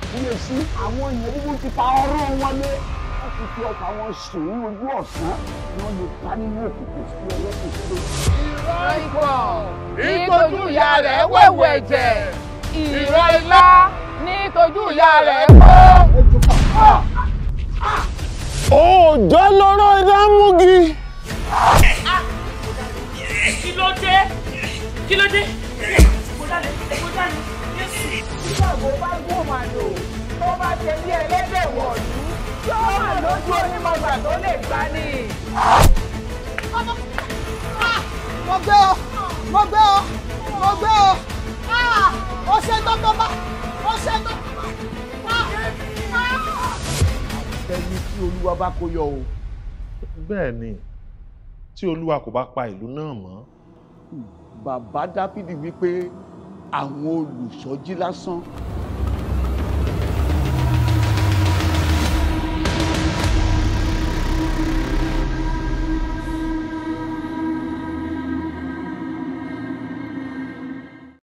ṣàkíyèsí àwọn èèyàn búburú ti pa ọ̀rọ̀ wọn lé wọ́n ti fi ọkọ̀ àwọn sùn ní ojú ọ̀sán ni wọ́n lè pa nínú òkùnkùn sí ẹlẹ́sìn tó. ìrọ̀ ikọ̀ nítojú ìyá rẹ̀ wẹ̀wù ẹ̀jẹ̀ ìrọ̀ ilá nítojú ìyá rẹ̀ kó. òòjọ́ lọ́rọ̀ ìdámúgi. kí ló dé kí ló dé kó dálẹ̀ kó dálẹ̀ yéésù. nígbà tó bá gún màlò tó bá ṣe bí ẹlẹ́dẹ̀ wọ̀lú yóò wà lójú onímọ̀gbà tó lè gbá ní. mo gbé ọ mo gbé ọ mo gbé ọ ó ṣe tọ́tọ́ bá ó ṣe tọ́tọ́ bá. ẹni tí olúwa bá kó yọ o. bẹ́ẹ̀ ni tí olúwa kò bá pa ìlú náà mọ́ bàbá dáfídì wípé àwọn olùsọjí lásán